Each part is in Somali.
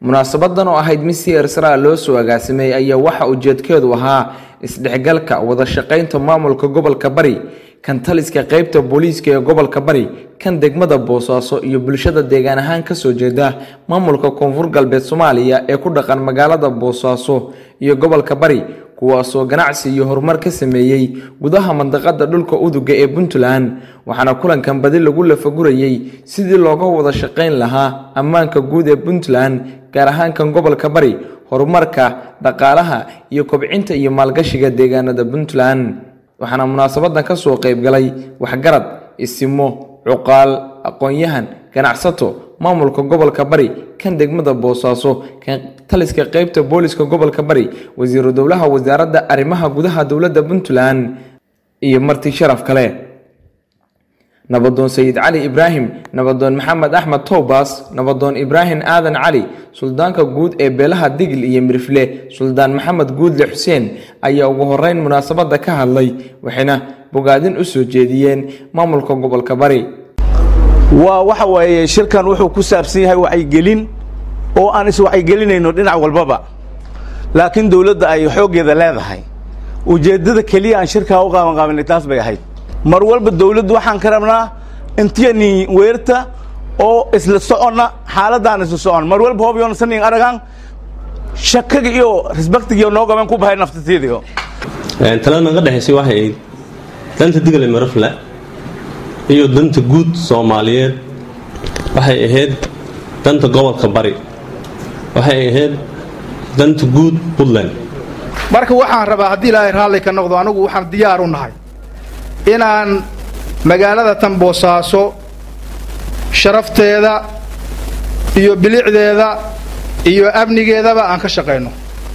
munaasabadan oo ahayd mid si ersara loo soo agaasimay ayaa waxa ujeedkeedu ahaa isdhexgalka wada shaqaynta maamulka gobolka bari kan taliska qeybta booliiska ee gobolka bari kan degmada boosaaso iyo bulshada deegaan ahaan kasoo jeeda maamulka koonfur galbeed soomaaliya ee ku dhaqan magaalada boosaaso iyo gobolka bari kuwaasoo ganacsi iyo horumar ka sameeyey gudaha mandaqada dhulka uduga ee puntland waxaana kulankan badi lagu lafagurayey sidii looga wada shaqayn lahaa ammaanka guud ee puntland gaar ahaan kan gobolka bari horumarka dhaqaalaha iyo kobcinta iyo maalgashiga deegaanada puntland waxaana munaasabadan kasoo qeybgalay waxgarad isimo cuqaal aqoon-yahan ganacsato maamulka gobolka bari kan degmada boosaaso kan taliska qeybta booliska gobolka bari wasiiru dowlaha wasaaradda arrimaha gudaha dowladda puntland iyo marti sharaf kale nabadoon sayid cali ibraahim nabadoon maxamed axmed towbas nabadoon ibraahim aadan cali suldaanka guud ee beelaha digil iyo mirifle suldaan maxamed guudle xuseen ayaa ugu horeyn munaasabada ka hadlay waxayna bogaadin u soo jeediyeen maamulka gobolka bari waa waxa waaye shirkan wuxuu ku saabsan yahay wacyigelin oo aan iswacyigelinayno dhinac walbaba laakiin dawladda ay xooggeeda leedahay ujeeddada keliya aan shirkaa u qaabanqaabinay taas bay ahayd mar walba dawladdu waxaan ka rabnaa intiyani weerta oo isla soconna xaaladaan isla socon mar walba hoob yoona sanin aragaan shakaga iyo respectigiyo noo gaban ku bahay naftatiidiyo talada naga dhexaysay waxay ahayd danta digale marafle iyo danta guud soomaaliyeed waxay ahayd danta gobolka bari waxay ahayd danta guud puntland marka waxaan rabaa haddii ilaahay raalli ka noqdo anigu waxaan diyaar u nahay inaan magaalada tan boosaaso sharafteeda iyo bilicdeeda iyo amnigeedaba aan ka shaqayno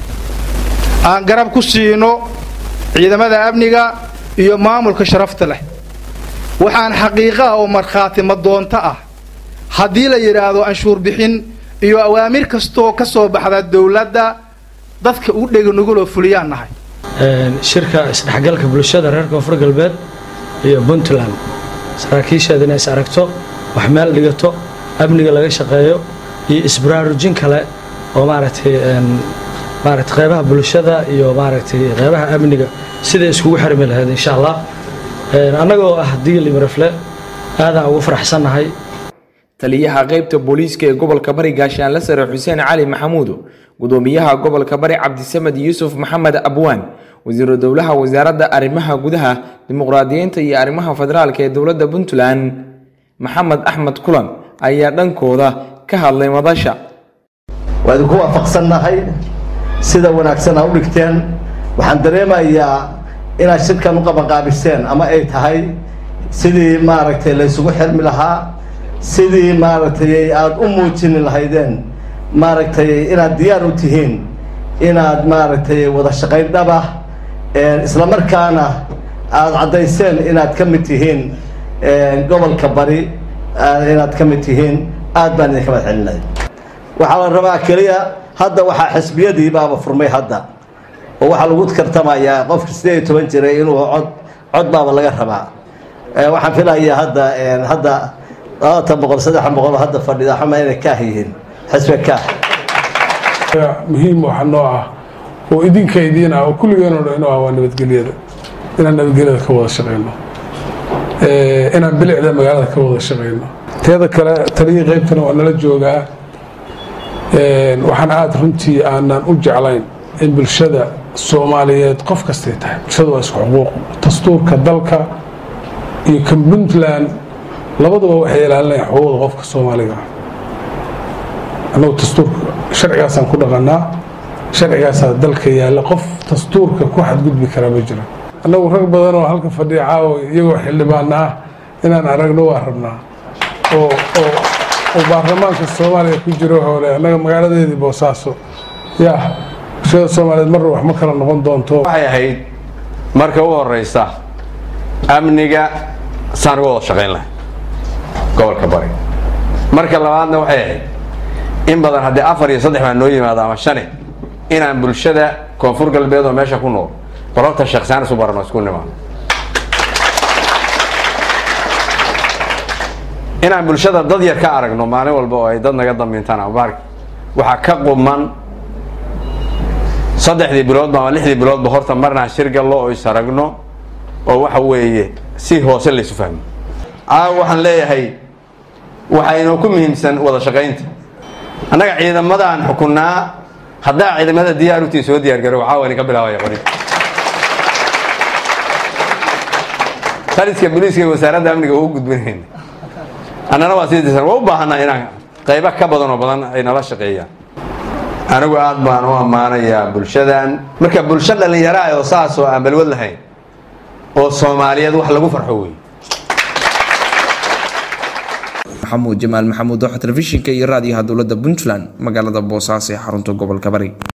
aan garab ku siino ciidamada amniga iyo maamulka sharafta leh waxaan xaqiiqaha oo markhaati madoonto ah haddii la yidhaahdo anshuur bixin iyo awaamir kastoo ka soo baxda dawladda dadka u dhega nuguloo fuliyaan nahay shirka isdhexgalka bulshada reer koonfur galbeed iyo puntland saraakiisheeda inay is aragto wax meel dhigato amniga laga shaqeeyo iyo isbaraarujin kale oo maaragtay maaragtay qeybaha bulshada iyo maaragtay qeybaha amniga siday iskugu xirmi lahayd insha allah annagoo ah digli marafle aadaan ugu faraxsannahay taliyaha qeybta booliiska ee gobolka bari gaashaanle sare xuseen cali maxamuud gudoomiyaha gobolka bari cabdisamed yuusuf maxamed abwaan wasiiru dowlaha wasaaradda arrimaha gudaha dimuqraadiyiinta iyo arrimaha federaalka ee dowladda puntland maxamed axmed kulan ayaa dhankooda ka hadlay madasha waa idinku waafaqsannahay sida wanaagsan aa u dhigteen waxaan dareemayaa inaad shirkan u qabanqaabiseen ama ay tahay sidii maaragtay la ysugu xirmi lahaa sidii maaragtay aada u muujini lahaydeen maaragtay inaad diyaar u tihiin inaad maaragtay wada shaqayn dhabah isla markaana aada caddayseen inaad ka mid tihiin gobolka bari inaad ka mid tihiin aad baan idinka mad celinay waxaa la rabaa keliya hadda waxaa xisbiyadii baaba furmay hadda oo waxaa lagu tartamayaa qofka sideed iyo toban jiray inuu cod cod baaba laga rabaa waxaan filayaa hadda hadda labaatan boqol saddexan boqol hadda fadhida xama inay kaah yihiin xisbe kaah muhiim waxa noo ah oo idinka idiin ah oo kulligeenoo dhan inoo ah waa nabadgelyada inaan nabadgelyada ka wada shaqayno inaan bilicda magaalada ka wada shaqayno teeda kale taliyii qaybtana waa nala joogaa waxaan aada runtii aanan u jeclayn in bulshada soomaaliyeed qof kastay tahay bulshada waa isku xuquuq dastuurka dalka iyo kan puntland labaduba waxay ilaalinayaan xuquuqda qofka soomaaliga annagu dastuurka sharcigaasaan ku dhaqanaa sharcigaasaa dalka yaalla qof dastuurka ku xadgudbi karaa ma jiro annagu rag badan oo halka fadhiya caawa iyagoo xildhibaana ah inaan aragno waa rabnaa oo oo oo baarlamaanka soomaaliya ku jiro hoole annaga magaaladeedii boosaaso yaa bulshada soomaaliyeed marna wax ma kala noqon doonto waxay ahayd marka u horeysa amniga saan uga wada shaqayn lahay gobolka bari marka labaadna waxay ahayd in badan haddii afar iyo saddex baa noo yimaada ama shane inaan bulshada koonfur galbeed oo meesha ku nool qororta shaksaan isu barano isku nimaano inaan bulshada dad yar ka aragno maalin walba oo ay dad naga dambiintaan ama baarki waxaa ka quman saddexdii biloodba ama lixdii biloodba horta marnaan shir gallo oo is aragno oo waxa weeye si hoose laysu fahmo caawa waxaan leeyahay waxaa inoo ku muhiimsan wada shaqaynta annaga ciidamadaan xukunnaa haddaa ciidamada diyaar utii soo diyaar garo caawa idinka bilaabaya qori taliska booliiska iyo wasaaradda amniga ugu gudbinayna annana waa sii disan waa u baahanaa inaan qaybo ka badan oo badan ay nala shaqeeyaan anigu aad baan u ammaanayaa bulshadan marka bulsho dhallinyaro ah oo saas oo aan balwad lahayn oo soomaaliyeed wax lagu farxo wey maxamuud jamaal maxamuud oo telefishinka iyo raadiyaha dowladda puntland magaalada boosaaso ee xarunta gobolka bari